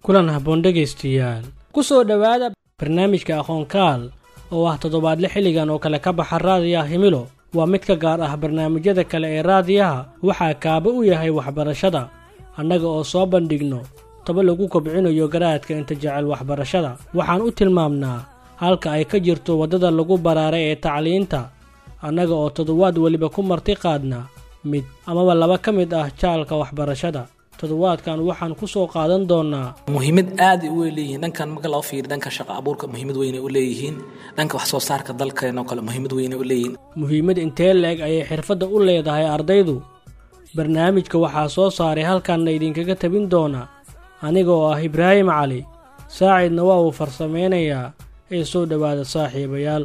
kulan habboon dhegaystayaal ku soo dhowaada barnaamijka aqoonkaal oo ah toddobaadle xilligan oo kale ka baxa raadiyaha himilo waa mid ka gaar ah barnaamijyada kale ee raadiyaha waxaa kaaba u yahay waxbarashada annaga oo soo bandhigno taba lagu kobcinayo garaadka inta jecel waxbarashada waxaan u tilmaamnaa halka ay ka jirto waddada lagu baraaray ee tacliinta annaga oo toddobaad weliba ku marti qaadna mid amaba laba ka mid ah jaalka waxbarashada toddobaadkan waxaan ku soo qaadan doonnaa muhiimad aad ay u leeyihiin dhankan marka loo fiiriyo dhanka shaqo abuurka muhiimad weyn ay u leeyihiin dhanka wax soo saarka dalkeen oo kale muhiimad weyn ay u leeyihiin muhiimad intee la-eg ayay xirfadda u leedahay ardaydu barnaamijka waxaa soo saaray halkanna idinkaga tabin doona aniga oo ah ibraahim cali saacidna waa uu farsameynayaa ee soo dhowaada saaxiibayaal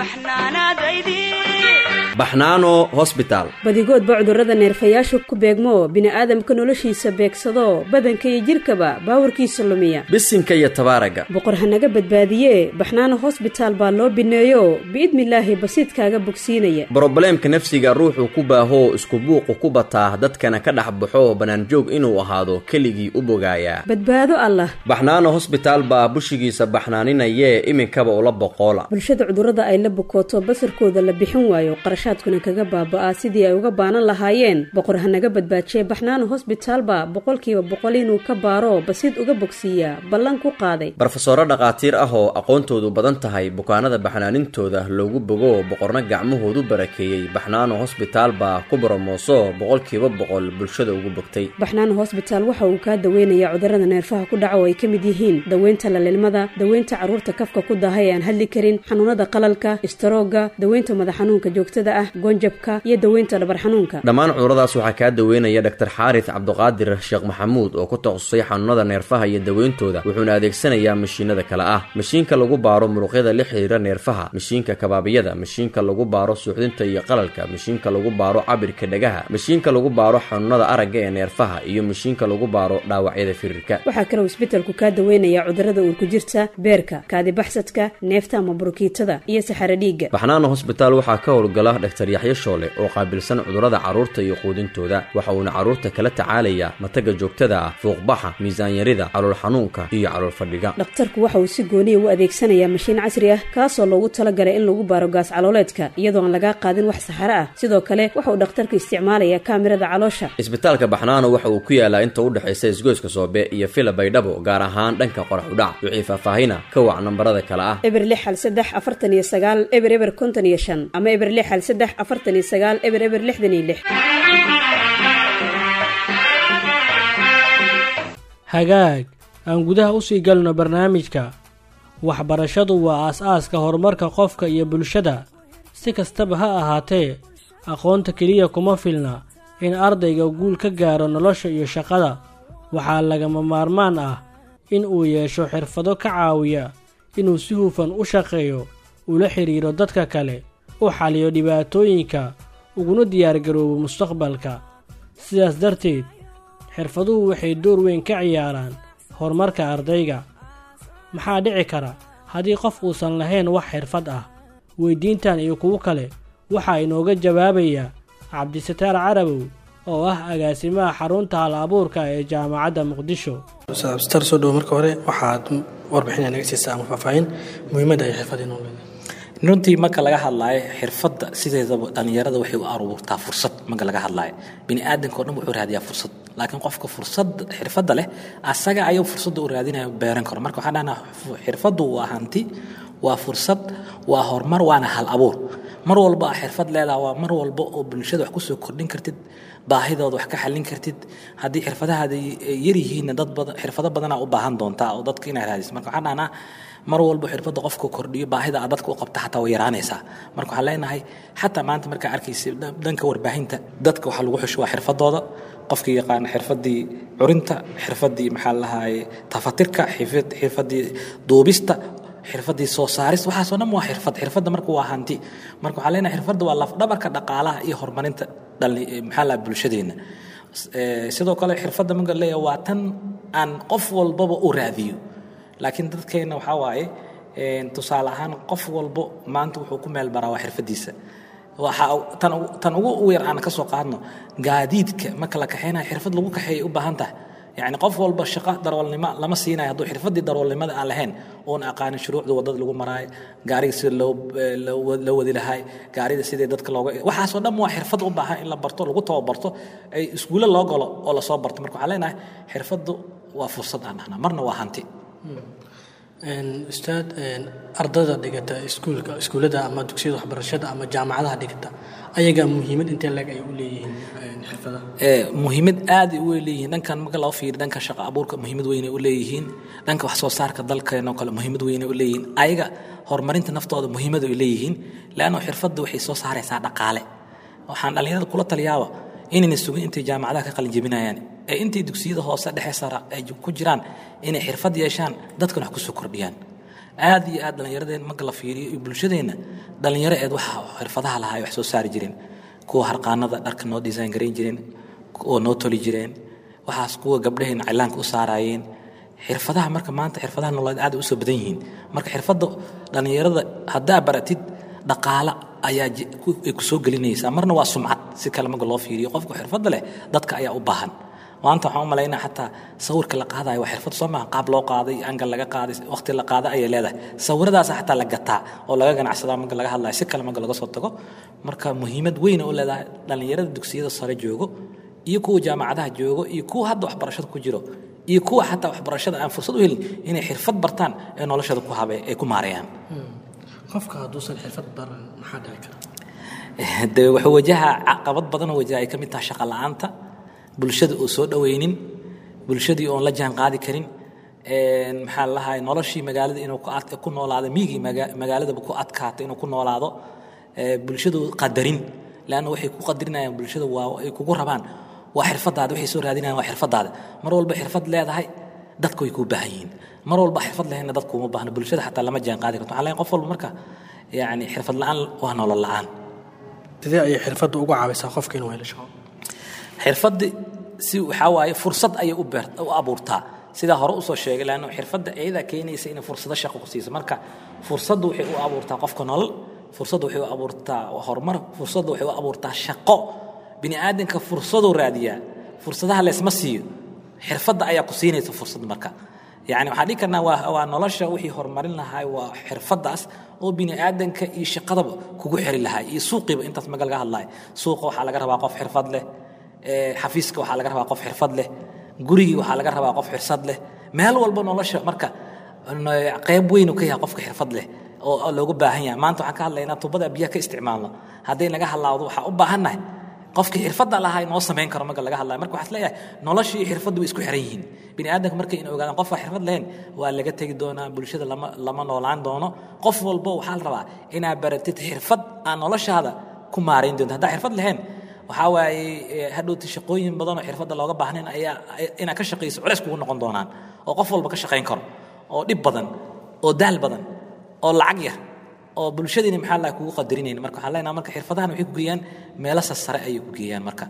baxnaano hosbitaal badigoodba cudurrada neerfayaashu ku beegmo bini'aadamka noloshiisa beegsado badanka iyo jidhkaba baawarkiisa lumiya bisinka iyo tabaaraga boqor hanaga badbaadiye baxnaano hosbitaal baa loo bineeyo biidnilaahi basiidkaaga bogsiinaya brobleemka nafsiga ruuxuu ku baahoo isku buuqu ku bataa dadkana ka dhex baxo bannaanjoog inuu ahaado keligii u bogaayaa badbaado allah baxnaano hosbitaal baa bushigiisa baxnaaninayee iminkaba ula boqoola bulshada cudurrada ay la bukooto basarkooda la bixin waayo qarashaadkuna kaga baaba'aa sidii ay uga baanan lahaayeen boqor hanaga badbaajiye baxnaano hosbitaalba boqolkiiba boqol inuu ka baaro basiid uga bogsiiyaa ballan ku qaaday barofesoro dhakhaatiir ah oo aqoontoodu badan tahay bukaanada baxnaanintooda loogu bogo boqorna gacmahoodu barakeeyey baxnaano hosbitaal baa ku boromooso boqolkiiba boqol bulshada ugu bogtay baxnaano hosbitaal waxa uu kaa daweynayaa cudurrada neerfaha ku dhaca oo ay ka mid yihiin daweynta lalilmada daweynta carruurta kafka ku daahay ee aan hadli karin xanuunada qalalka istaroogga daweynta madax xanuunka joogtada ah gonjabka iyo daweynta dhabar xanuunka dhammaan cuduradaas waxaa kaa daweynaya dhaktar xaaris cabduqaadir sheekh maxamuud oo ku takhasusay xanuunada neerfaha iyo daweyntooda wuxuuna adeegsanayaa mashiinada kale ah mashiinka lagu baaro muruqyada la xiriira neerfaha mashiinka kabaabiyada mashiinka lagu baaro suuxdinta iyo qalalka mashiinka lagu baaro cabirka dhagaha mashiinka lagu baaro xanuunada aragga ee neerfaha iyo mashiinka lagu baaro dhaawacyada firirka waxaa kaloo isbitalku kaa daweynayaa cudurrada uurku jirta beerka kaadibaxsadka neefta ama burukiitada iyo saxaro dhiigga baxnaano hosbitaal waxaa ka howlgala dhaktar yaxyo shoole oo qaabilsan cudurrada carruurta iyo quudintooda waxa uuna carruurta kala tacaalayaa mataga joogtada ah fuuqbaxa miisaanyarida calool xanuunka iyo calool fadhiga dhakhtarku waxa uu si gooniya u adeegsanayaa mashiin casri ah kaasoo loogu talagalay in lagu baaro gaas calooleedka iyadoo aan lagaa qaadin wax saxaro ah sidoo kale waxa uu dhakhtarku isticmaalayaa kaamirada caloosha isbitaalka baxnaano waxa uu ku yaalaa inta u dhexaysa isgoyska soobe iyo fila baydhabo gaar ahaan dhanka qorax udhac wixii faahfaahina ka wac nambarada kale ah eber lix hal saddex afartan iyo sagaal eber eber konton iyo shan ama eber lix hal saddex afartan iyo sagaal eber eber lixdan iyo lix hagaag aan gudaha usii galno barnaamijka waxbarashadu waa aas-aaska horumarka qofka iyo bulshada si kastaba ha ahaatee aqoonta keliya kuma filna in ardayga guul ka gaaro nolosha iyo shaqada waxaa lagama maarmaan ah in uu yeesho xirfado ka caawiya inuu si hufan u shaqeeyo ula xidhiiro dadka kale u xaliyo dhibaatooyinka uguna diyaargaroobo mustaqbalka sidaas darteed xirfaduhu waxay door weyn ka ciyaaraan horumarka ardayga maxaa dhici kara haddii qof uusan lahayn wax xirfad ah weyddiintan iyo kuwo kale waxaa inooga jawaabaya cabdisataar carabow oo ah agaasimaha xarunta hal abuurka ee jaamacadda muqdisho star soo dhowo marka hore waxaad warbixin naga siisaa ama faahfaahin muhiimadda ay xirfad inoo leedahay runtii marka laga hadlaayo xirfadda sideedaba dhallinyarada waxay u aruurtaa fursad marka laga hadlaayo bini aadamka o dhan wuxuu raadiyaa fursad laakiin qofka fursad xirfadda leh asaga ayuu fursadda u raadinaya beeran karo marka waxaan dhahnaa xirfaddu waa hanti waa fursad waa horumar waana hal abuur mar walba a xirfad leedaha waa mar walba oo bulshada wax kusoo kordhin kartid baahidooda wax ka xallin kartid haddii xirfadahaada yar yihiinna dad badan xirfado badanaa u baahan doontaa oo dadka inaa raadis marka waxaan dhahnaa mar walba xirfadda qofka kordhiyo baahida aad dadka u qabta xataa way yaraanaysaa marka waxaan leenahay xataa maanta markaa arkaysa dhanka warbaahinta dadka waxaa lagu xusho waa xirfadooda qofkii yaqaana xirfadii curinta xirfadii maxaa lahaye tafatirka xirfadii duubista xirfadii soo saarista waxaasoo dhan waa xirfad xirfadda marka waa hanti marka waxaan leenahay xirfadda waa lafdhabarka dhaqaalaha iyo horumarinta maxaa laha bulshadeenna sidoo kale xirfadda marka leeyahay waa tan aan qof walbaba u raadiyo laakiin dadkeenna waxaa waaye tusaale ahaan qof walbo maanta wuxuu ku meel baraa waa xirfadiisa waxaa tan ugu yar aan ka soo qaadno gaadiidka marka la kaxeynayo xirfad lagu kaxeeyay u baahan tahay yacni qof walba shaqo darawalnimo lama siinayo hadduu xirfaddii darawalnimada aan lahayn oon aqaanin shuruucda waddada lagu maraayo gaariga sida loo loo wadi lahay gaarida sidii dadka looga waxaasoo dhan waa xirfad u baahan in la barto lagu tababarto ay iskuulle loo galo oo lasoo barto marka waxaan leenahay xirfaddu waa fursad aan dhahnaa marna waa hanti ustaad ardada dhigata iskuulka iskuullada ama dugsiyada waxbarashada ama jaamacadaha dhigata ayaga muhiimad intee leeg ay u leeyihiin xirfadaha muhiimad aad ay u leeyihiin dhankan marka loo fiiriyo dhanka shaqo abuurka muhiimad weyn ay u leeyihiin dhanka wax soo saarka dalkeenoo kale muhiimad weyn ay u leeyihiin ayaga horumarinta naftooda muhiimad ay leeyihiin leanno xirfadda waxay soo saaraysaa dhaqaale waxaan dhallinyarada kula taliyaaba inayna sugin intay jaamacadaha ka qalin jebinayaan ee intay dugsiyada hoose dhexe sara ay ku jiraan inay xirfad yeeshaan dadkan wax ku soo kordhiyaan aad iyo aad dhallinyaradeen marka la fiiriyo iyo bulshadeenna dhallinyaro eed waxa xirfadaha lahaa ay wax soo saari jireen kuwa harqaanada dharka noo design garayn jireen oo noo toli jireen waxaas kuwa gabdhahayna cilaanka u saaraayeen xirfadaha marka maanta xirfadaha nololeed aad u soo badan yihiin marka xirfadda dhallinyarada haddaa baratid dhaqaale ayaa ay ku soo gelinaysaa marna waa sumcad si kale marka loo fiiriyo qofka xirfadda leh dadka ayaa u baahan maanta waxaan u malaynaa xataa sawirka la qaadayo waa xirfad soo maaha qaab loo qaaday angal laga qaaday waqti la qaada ayay leedahay sawiradaasa xataa la gataa oo laga ganacsadaa marka laga hadlayo si kale marka laga soo tago marka muhiimad weyn u leedahay dhallinyarada dugsiyada sare joogo iyo kuwa jaamacadaha joogo iyo kuwa hadda waxbarashada ku jiro iyo kuwa xataa waxbarashada aan fursad u helin inay xirfad bartaan ee noloshada ku habe ay ku maareeyaan qofka hadduusan xirfad baran maxaa dhici kara de wuxuu wajaha caqabad badanoo wajaha ay ka mid tahay shaqa la'aanta bulshada oo soo dhowaynin bulshadii oon la jaan qaadi karin maxaa lahay noloshii magaalada inuu ku noolaado miigii magaaladaba ku adkaato inuu ku noolaado bulshadu qadarin leanna waxay ku qadarinayaan bulshada waa ay kugu rabaan waa xirfadaada waxay soo raadinayaan waa xirfadaada mar walba xirfad leedahay dadka way kuu baahan yihiin mar walba xirfad lahaynna dadku uma baahna bulshada xataa lama jaan qaadi karto waxaa leeyahay qof walba marka yacni xirfad la'aan waa nolol la'aan sidee ayay xirfadda uga caawisaa qofka inuu helo shaqo xirfaddi si waxaa waaye fursad ayay u beer u abuurtaa sidaa hore usoo sheegay laanno xirfadda iyadaa keenaysa inay fursado shaqo ku siiso marka fursaddu waxay u abuurtaa qofka nolol fursaddu waxay u abuurtaa horumar fursaddu waxay u abuurtaa shaqo bini aadanka fursaduu raadiyaa fursadaha leesma siiyo xirfadda ayaa ku siinaysa fursad marka yani waxaan dhihi karnaa waa waa nolosha wixii horumarin lahaa waa xirfaddaas oo bini aadanka iyo shaqadaba kugu xiri lahaa iyo suuqiiba intaas maga laga hadlayo suuqa waxaa laga rabaa qof xirfad leh xafiiska waxaa laga rabaa qof xirfad leh gurigii waxaa laga rabaa qof xirsad leh meel walba nolosha marka qayb weynu ka yahay qofka xirfad leh oo loogu baahan yahay maanta waxaan ka hadlaynaa tubada biyaha ka isticmaalno hadday naga halaawdo waxaa u baahannahay qofkii xirfadda lahaa inoo samayn karo marka laga hadlayo marka waxaad leeyahay noloshii iyo xirfaddu way isku xiran yihiin bini aadamka markay in ogaadaan qofka xirfad lahayn waa laga tegi doonaa bulshada lama lama noolaan doono qof walbo waxaa la rabaa inaad baratid xirfad aan noloshaada ku maarayn doonto haddaa xirfad lahayn waxaa waaye hadhowta shaqooyin badan oo xirfadda looga baahnayn ayaa inaad ka shaqayso culays kugu noqon doonaan oo qof walba ka shaqayn karo oo dhib badan oo daal badan oo lacag yar oo bulshadiina maxaa la kugu qadarinayn marka waxaan leenahay marka xirfadahan waxay ku geeyaan meelo sare ayay ku geeyaan marka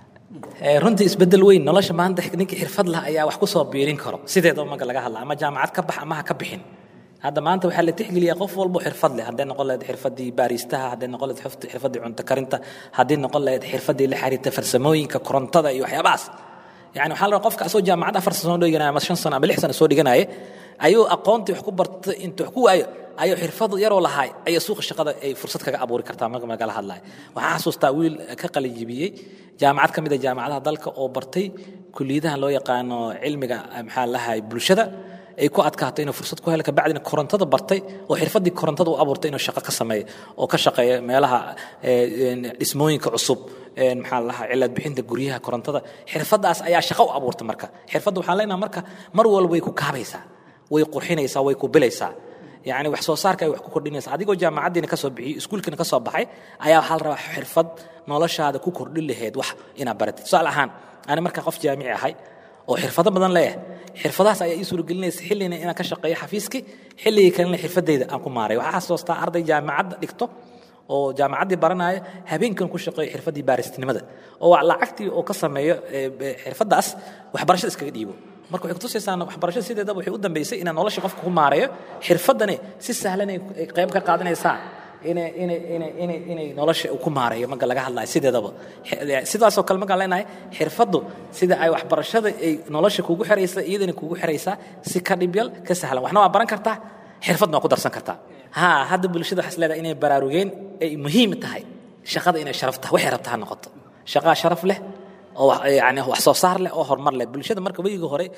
runtii isbedel weyn nolosha maanta ninkii xirfad lah ayaa wax ku soo biirin karo sideedaba marka laga hadla ama jaamacad ka bax ama ha ka bixin hadda maanta waxaa la tixgeliyaa qof walbo xirfad leh hadday noqon lahayd xirfadii baaristaha hadday noqon lahayd xirfadii cunto karinta hadday noqon lahayd xirfadii la xiriirta farsamooyinka korontada iyo waxyaabahaas yani waxaa la rabaa qofka asoo jaamacad afar sano dhiganaya ama shan sano ama lix sano soo dhiganaya ayuu aqoontii wax ku bartay intuu wax ku waayo ayuu xirfad yaroo lahaay ayaa suuqa shaqada ay fursad kaga abuuri kartaa marka magala hadlayo waxaan xasuustaa wiil ka qalijibiyey jaamacad ka mid a jaamacadaha dalka oo bartay kuliyadahan loo yaqaano cilmiga maxaa lahay bulshada ay ku adkaato inuu fursad ku helo kabacdina korontada bartay oo xirfadii korontada u abuurtay inuu shaqo ka sameeyo oo ka shaqeeya meelaha dhismooyinka cusub maxaa la dhahaa cilad bixinta guryaha korontada xirfadaas ayaa shaqo u abuurta marka xirfadda waxaan leenaha marka mar walba way ku kaabaysaa way qurxinaysaa way ku bilaysaa yani wax soo saarka ay wax ku kordhinaysa adigoo jaamacaddiina ka soo bixiyey iskuulkiina ka soo baxay ayaa waxaa la rabaa xirfad noloshaada ku kordhin lahayd wax inaad baratid tusaale ahaan ani markaa qof jaamici ahay oo xirfado badan leeyahay xirfadahaas ayaa ii suuragelinaysa xilligina inaan ka shaqeeyo xafiiskii xilligii kalena xirfadeyda aan ku maaray waxaa xasuustaa arday jaamacadda dhigto oo jaamacaddii baranaya habeenkan ku shaqeeyo xirfaddii baaristinimada oo lacagtii oo ka sameeyo xirfaddaas waxbarashada iskaga dhiibo marka waxay kutusaysaa waxbarashada sideedaba waxay u dambeysay inaan nolosha qofka ku maareeyo xirfaddani si sahlan ay qayb ka qaadanaysaa inay inay inay inay inay nolosha ku maareeyo marka laga hadlayo sideedaba sidaasoo kale markaan leenahay xirfaddu sida ay waxbarashada ay nolosha kugu xiraysa iyadana kugu xiraysaa si ka dhibyal ka sahlan waxna waa baran kartaa xirfadna waa ku darsan kartaa ha hadda bulshada waxaas leedahay inay baraarugeen ay muhiim tahay shaqada inay sharaf tahay waxay rabtaa ha noqoto shaqaa sharaf leh oo yani wax soo saar leh oo horumar leh bulshada marka weyiga hore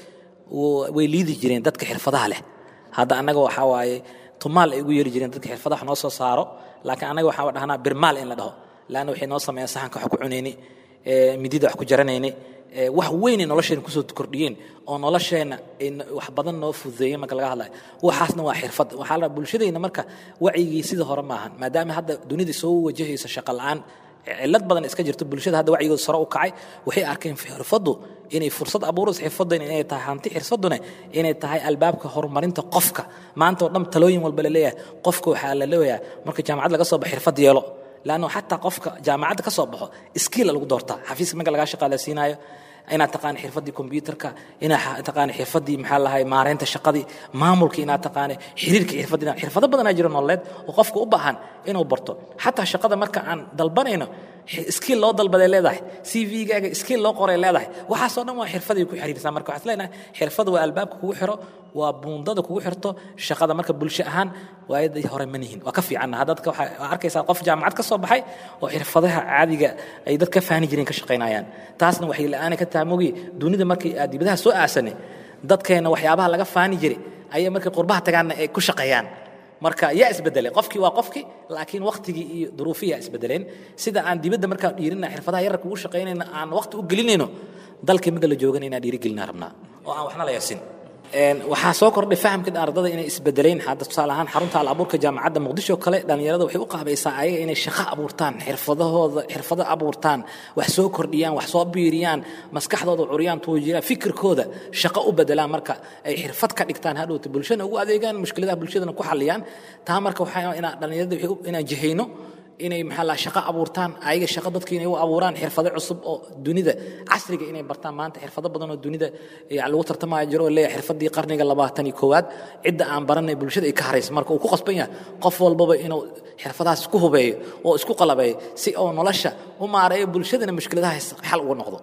way liidi jireen dadka xirfadaha leh hadda annaga waxaa waaye tumaal ay ugu yeeri jireen dadka xirfadaha noo soo saaro laakiin annaga waxaan dhahnaa birmaal in la dhaho laanna waxay noo sameeyeen saxanka wax ku cunayni midida wax ku jaranayni wax weyn ay nolosheenna kusoo kordhiyeen oo nolosheenna ay wax badan noo fududeeyeen marka laga hadlayo waxaasna waa xirfad waxaa la bulshadeenna marka wacyigii sida hore maahan maadaama hadda dunida soo wajahaysa shaqo la'aan cillad badan iska jirto bulshada hadda wacyigooda sare u kacay waxay arkeen xirfaddu inay fursad abuurayso xirfaddan inay tahay hanti xirfadduna inay tahay albaabka horumarinta qofka maanta oo dhan talooyin walba la leeyahay qofka waxaa la leeyahay marka jaamacad laga soo baxo xirfad yeelo laanno xataa qofka jaamacadda ka soo baxo skiila lagu doortaa xafiiska marka lagaa shaqaaleysiinayo inaad taqaana xirfaddii kombyuutarka inaad taqaana xirfaddii maxaa lahay maareynta shaqadii maamulka inaad taqaana xiriirka xirfaddii xirfado badanaa jira nololeed oo qofka u baahan inuu barto xataa shaqada marka aan dalbanayno skiil loo dalbaday leedahay c v-gaaga skiil loo qoray leedahay waxaasoo dhan waa xirfaday ku xiriirsaa marka waxaad leenahay xirfada waa albaabka kugu xiro waa buundada kugu xirto shaqada marka bulsho ahaan waayadii hore ma nihin waa ka fiicanna dadka waxaa arkaysaa qof jaamacad ka soo baxay oo xirfadaha caadiga ay dad ka faani jireen ka shaqaynayaan taasna waxay la-aana ka tahay mogi dunida markii aad dibadaha soo aasanay dadkeenna waxyaabaha laga faani jiray ayay markay qurbaha tagaanna ay ku shaqeeyaan marka yaa isbedelay qofkii waa qofkii laakiin waktigii iyo duruufihii yaa isbedeleen sida aan dibadda markaan dhiirina xirfadaha yararka ugu shaqaynayna aan waqti u gelinayno dalkii marka la joogana inaan dhiirigelinaa rabnaa oo aan waxna la yasin waxaa soo kordhay fahamka ardada inay isbedeleen hadda tusaale ahaan xarunta al abuurka jaamacadda muqdisho kale dhallinyarada waxay u qaabaysaa ayaga inay shaqo abuurtaan xirfadahooda xirfado abuurtaan wax soo kordhiyaan wax soo biiriyaan maskaxdooda curiyaan tuujiyaan fikirkooda shaqo u bedelaan marka ay xirfad ka dhigtaan hadhowta bulshana ugu adeegaan mushkiladaha bulshadana ku xalliyaan taa marka waxaa inaa dhallinyarada inaan jihayno inay maxaa la shaqo abuurtaan ayaga shaqo dadka inay u abuuraan xirfado cusub oo dunida casriga inay bartaan maanta xirfado badan oo dunida lagu tartamaya jiro oo leeyahay xirfadii qarniga labaatan iyo koowaad cidda aan baranay bulshada ay ka haraysa marka uu ku qasban yahay qof walbaba inuu xirfadahaas isku hubeeyo oo isku qalabeeyo si oo nolosha u maareeyo bulshadana mushkiladahaas xal uga noqdo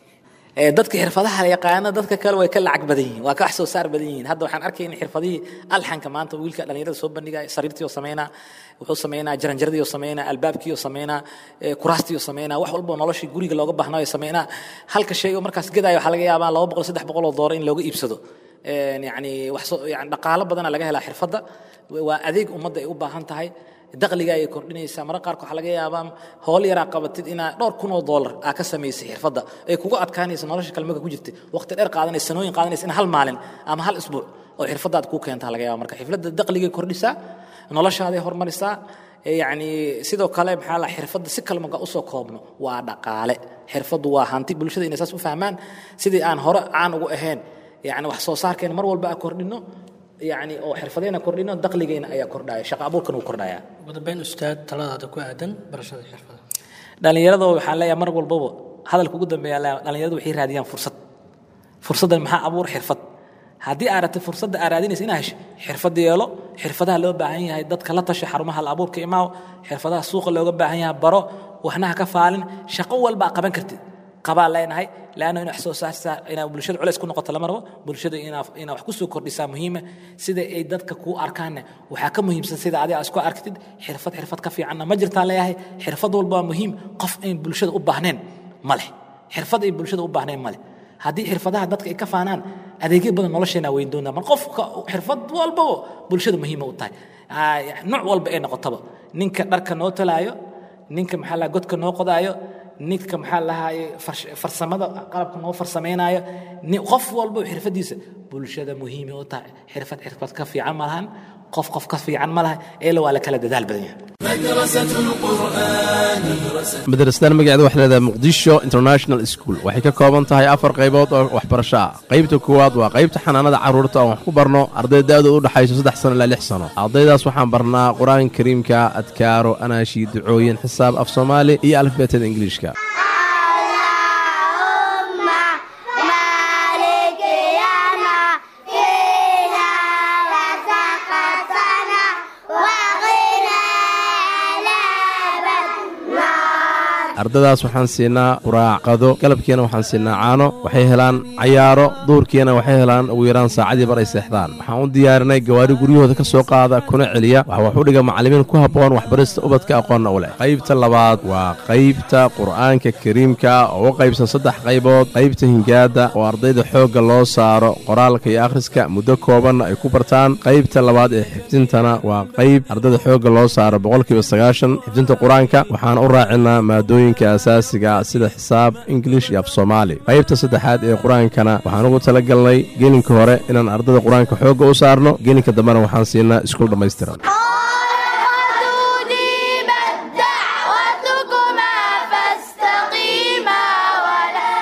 dadka xirfadaha yaqaana dadka kale way ka lacag badan yihiin waa ka wax soo saar badan yihiin hadda waxaan arkay in xirfadihii alxanka maanta wiilka dhallinyarada soo bandhigaya sariirtii oo sameynaa wuxuu sameynaa jaranjaradii oo sameynaa albaabkii oo sameynaa kuraastii oo sameynaa wax walba noloshii guriga looga baahnayo sameynaa halka shay oo markaas gadaayo waxaa laga yaabaa laba boqol saddex boqol oo dooro in looga iibsado yani wax soo yani dhaqaalo badana laga helaa xirfadda waa adeeg ummadda ay u baahan tahay dakhliga ayay kordhinaysaa mararka qaarka waxaa laga yaabaa howl yaraa qabatid inaa dhowr kun oo doolar aa ka samaysay xirfadda ay kugu adkaanaysa nolosha kalmaka ku jirta waqti dheer qaadanaysa sanooyin qaadanaysa in hal maalin ama hal isbuuc oo xirfadaad kuu keentaa laga yaaba marka xirfadda dakhligay kordhisaa noloshaaday hormarisaa yacni sidoo kale maxaa la xirfadda si kale marka usoo koobno waa dhaqaale xirfaddu waa hanti bulshada inay saas u fahmaan sidii aan hore caan ugu ahayn yacni wax soo saarkeena mar walba aa kordhino يعني oo xirfadeena kordhino dakhligeena ayaa kordhaya shaqa abuurkan uu kordhaya ugu dambeyn ustaad taladaada ku aadan barashada xirfada dhalinyarada waxaan leeyahay mar walbaba hadalka ugu dambeeya dhalinyaradu waxay raadiyaan fursad fursaddan maxaa abuur xirfad haddii aad rabtay fursadda aad raadinaysa inaa hesho xirfad yeelo xirfadaha loo baahan yahay dadka la tasha xarumaha la abuurka imaaw xirfadaha suuqa looga baahan yahay baro waxna ha ka faalin shaqo walba aa qaban kartid qabaa leenahay laanna ina wax soo saarsaa inaa bulshada culays ku noqoto lama rabo bulshada inaa inaa wax ku soo kordhisaa muhiima sida ay dadka kuu arkaanna waxaa ka muhiimsan sida adiga isku arktid xirfad xirfad ka fiicanna ma jirtaan leeyahay xirfad walba waa muhiim qof ayn bulshada u baahneen ma leh xirfad ay bulshada u baahneen ma leh haddii xirfadaha dadka ay ka faanaan adeegyo badan nolosheena weyn doonaa mar qofka xirfad walbaba bulshada muhiima u tahay nooc walba ay noqotaba ninka dharka noo talaayo ninka maxaa la godka noo qodaayo ninka maxaa lahaaye farsamada qalabka noo farsamaynayo qof walba xirfadiisa bulshada muhiimay u tahay xirfad xirfad ka fiican ma lahan qof qof ka fiican ma laha eela waa la kala dadaal badan yahay madrasadan magaceeda waxay leedahay muqdisho international school waxay ka kooban tahay afar qaybood oo waxbarasho ah qaybta koowaad waa qaybta xanaanada carruurta oon wax ku barno arday da-du u dhaxayso saddex sano ilaa lix sano ardaydaas waxaan barnaa qur-aanka kariimka adkaaro anaashi ducooyin xisaab af soomaali iyo alifbeetada ingiliishka ardadaas waxaan siinaa quraac qado galabkiina waxaan siinaa caano waxay helaan cayaaro duurkiina waxay helaan ugu yaraan saacadii bar ay seexdaan waxaan u diyaarinay gawaari guryahooda ka soo qaada kuna celiya waxa wax u dhiga macallimiin ku habboon waxbarista ubadka aqoonna u leh qaybta labaad waa qaybta qur'aanka kariimka oo u qaybsan saddex qaybood qaybta hingaada oo ardayda xoogga loo saaro qoraalka iyo akhriska muddo koobanna ay ku bartaan qaybta labaad ee xifdintana waa qayb ardayda xoogga loo saaro boqolkiiba sagaashan xifdinta qur-aanka waxaan u raacinaa maadooyinka asaasiga sida xisaab ingilish iyo af soomaali qaybta saddexaad ee qur-aankana waxaan ugu talagalnay gelinka hore inaan ardayda qur-aanka xoogga u saarno gelinka dambena waxaan siinaa iskuul dhammaystiran أجيبت دعوتكما فاستقيما ولا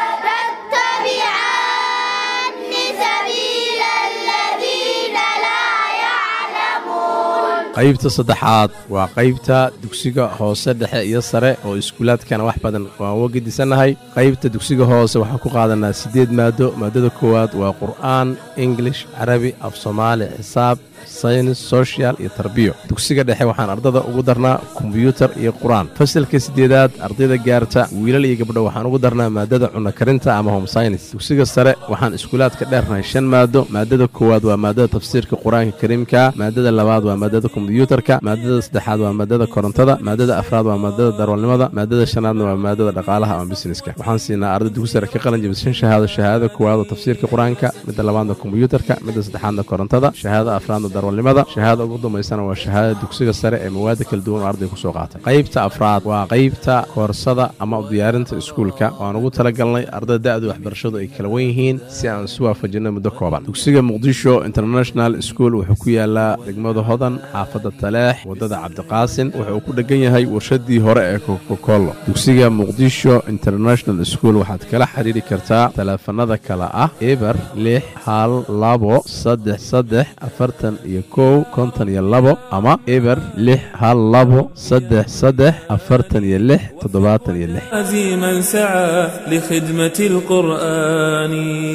تتبعان سبيل الذين لا يعلمون qaybta saddexaad waa qaybta dugsiga hoose dhexe iyo sare oo iskuulaadkana wax badan waan uga gedisannahay qaybta dugsiga hoose waxaan ku qaadanaa siddeed maado maadada koowaad waa qur'aan ingilish carabi af soomaali xisaab saynis sochial iyo tarbiyo dugsiga dhexe waxaan ardada ugu darnaa kombyuutar iyo qur-aan fasalka siddeedaad ardayda gaarta wiilal iyo gabdho waxaan ugu darnaa maadada cunno karinta ama home synis dugsiga sare waxaan iskuulaadka dheernahay shan maado maadada koowaad waa maadada tafsiirka qur-aanka kariimka maadada labaad waa maadada kombyuutarka maadada saddexaad waa maadada korontada maadada afraad waa maadada darwalnimada maadada shanaadna waa maadada dhaqaalaha ama busineska waxaan siinaa arday dugsi sare ka qalin jabishan shahaado shahaadada koowaad oo tafsiirka qur-aanka midda labaadna kombyuutarka midda saddexaadna korontada shahaadada afraadna darwalnimada shahaada ugu dambaysana waa shahaadada dugsiga sare ee mawaada kala duwan oo arday kusoo qaatay qaybta afraad waa qaybta koorsada ama diyaarinta iskuulka waan ugu talagalnay ardada da-da waxbarashadu ay kala wen yihiin si aan isu waafajinno muddo kooban dugsiga muqdisho international school wuxuu ku yaalaa degmada hodan xaafadda taleex waddada cabdiqaasin wuxuu ku dhegan yahay warshadii hore ee kokokolo dugsiga muqdisho international school waxaad kala xiriiri kartaa taleefanada kale ah eber lix hal labo saddex saddex afartan iyo kow konton iyo labo ama eber lix hal labo saddex saddex afartan iyo lix toddobaatan iyo lix عزيما سعى لخدمة القرآن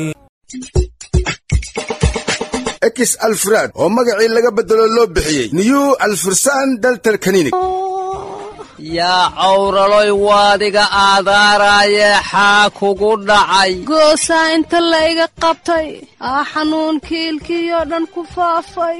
ekis alfraad oo magacii laga beddelo loo bixiyey new alfursan daltal kaninig yaa cawraloy waadiga aadaaraaye xaa kugu dhacay goosaa inta la iga qabtay aa xanuunkii ilkiyoo dhan ku faafay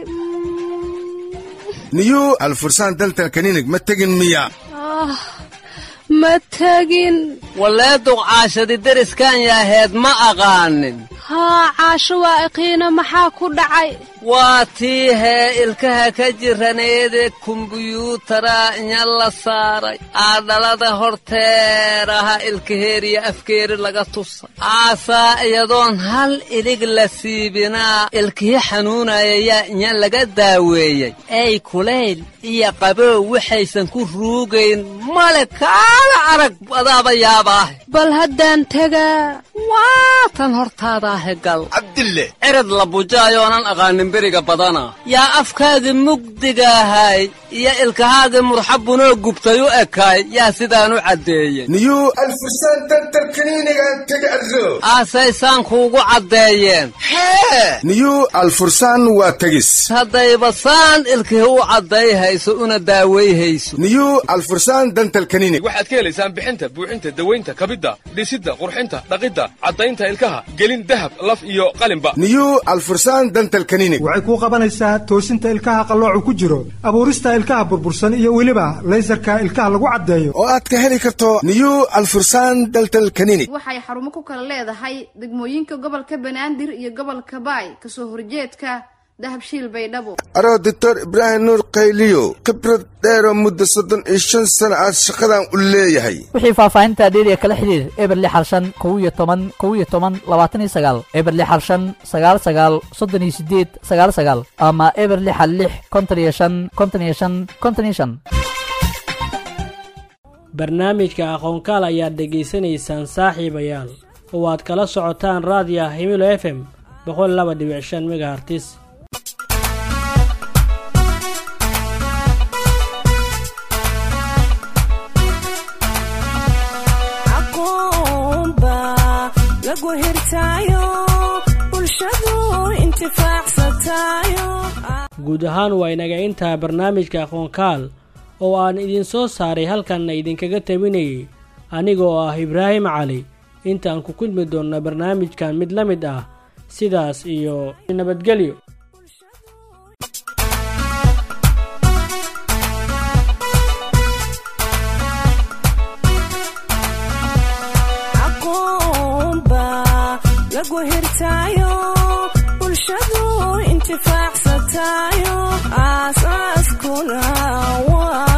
new alfursan daltal kaninig ma tegin miya ah ma tegin wallee duqcaashadi deriskan yaaheed ma aqaanin haa caasho waa iqiina maxaa ku dhacay waa tii hee ilkaha ka jiraneede kumbuyuutara inya la saaray aadhalada horteeraha ilkaheeriya afkeeri laga tusa aasaa iyadoon hal ilig la siibinaa ilkihi xanuunaya yaa inya laga daaweeyey ey kulayl iyo qabow waxaysan ku ruugayn male kaala arag adaaba yaabaahe bal haddaan tegaa waa tan hortaadaahe gal cabdille cirad la bujaayoonan aqaanin beriga badana yaa afkaagii mugdigaahay iyo ilkahaagii murxabunoo gubtay u ekaay yaa sidaan u caddeeyey new alfursan daltal kaniinigaan tega arro aasaysaan kuugu caddeeyeen hee new alfursan waa tegis haddayba saan ilkihi u caddayhayso una daawayhayso new alfursan dantal kaninig waxaad ka helaysaan bixinta buuxinta dawaynta kabidda dhisidda qurxinta dhaqidda caddaynta ilkaha gelin dahab laf iyo qalinba new alfursan dantal kaninig waxay kuu qabanaysaa toosinta ilkaha qalloocu ku jiro abuurista ilkaha burbursan iyo weliba laysarka ilkaha lagu caddeeyo oo aad ka heli karto new alfursan daltal kaninig waxay xarumo ku kala leedahay degmooyinka gobolka banaadir iyo gobolka baay kasoo horjeedka dahabshiil baydhabo aroo doctor ibraahim nuur qayliyo khibrad dheeroo muddo soddon iyo shan sano aad shaqadan u leeyahay wixii faahfaahinta dheeriya kala xidhiir eber lix hal shan kow iyo toban kow iyo toban labaatan iyo sagaal eber lix hal shan sagaal sagaal soddon iyo sideed sagaal sagaal ama eber lix hal lix konton iyo shan konton iyo shan konton iyo shan barnaamijka aqoonkaal ayaad dhegaysanaysaan saaxiibayaal oo aad kala socotaan raadiya himilo f m boqol laba dhibic shan megahartis guud ahaan waa inaga intaa barnaamijka aqoonkaal oo aan idiin soo saaray halkanna idinkaga tabinayay anigoo ah ibraahim cali inta aan ku kulmi doonna barnaamijkan mid la mid ah sidaas iyo nabadgelyo aqoonba lagu hirtaayo bulshadu intifaacsatayo aasaaskuna waa